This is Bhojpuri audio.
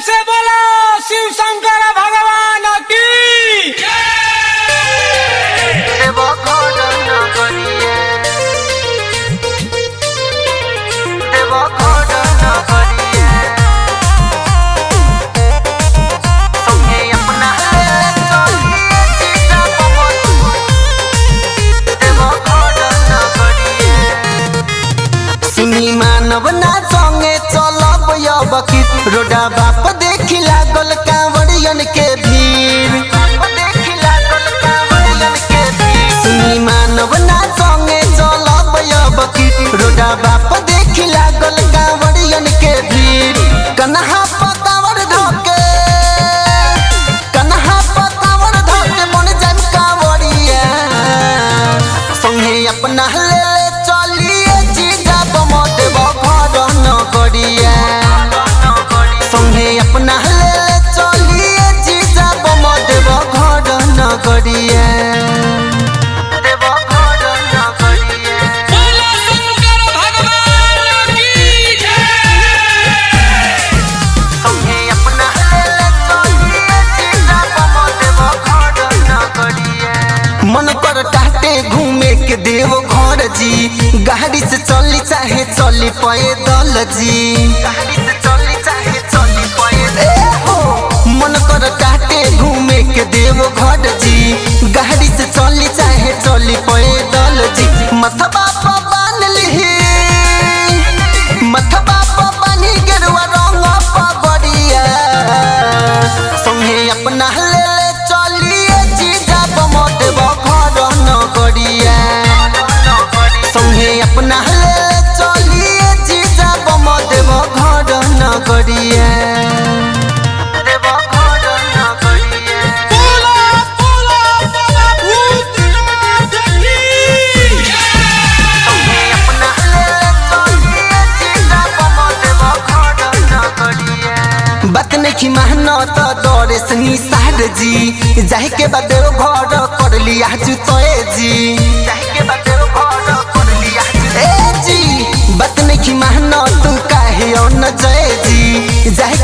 से बोलो शिव शंकर भगवान की देव घर नगरिए देव घर नगरिए संगे अपना ले चलिए सीता पवन देव घर नगरिए सुनी मानव ना संगे चलब अब की रोडा बाप देखी लागल कांवड़ियन के भीड़ देखी लागल कांवड़ियन के भीड़ सुनी मानव ना संगे चलब अब की रोडा बाप देखी लागल कांवड़ियन के भीड़ कन्हा पकावर धोके कन्हा पकावर धोके मन जन कांवड़िया संगे अपना ले ले चलिए जीजा बमत घर न करिए संगे अपना ले ले चलिए जीजा बमत घर न करिए देव घर न करिए बोलो शंकर भगवान की संगे अपना ले ले चलिए जीजा बमत घर न करिए मन कर टाटे घूमे के देव घर जी गाड़ी से चली चाहे चली पैदल जी गाड़ी से चली चाहे चली पैदल मन कर टाटे घूमे के देव घर जी गाड़ी से चली चाहे चली पैदल जी मथबा पर बांध ली मथबा पर बानी गेरुआ रंग पगड़िया संगे अपना ले ले चलिए जीजा बमत घर न करिया संगे अपना ले ले चलिए जीजा बमत घर न करिया देव घर न करिए बोलो बोलो बोलो भूतनाथ की संगे अपना ले ले चलिए जीजा बमत घर न करिए बात नहीं मानो तो दौड़े से निसार जी जाहि के बाद देव घर कर लिया जुतोए जी जाहि के बाद देव घर कर लिया ए जी बात नहीं मानो तू काहे न जय जी जाहि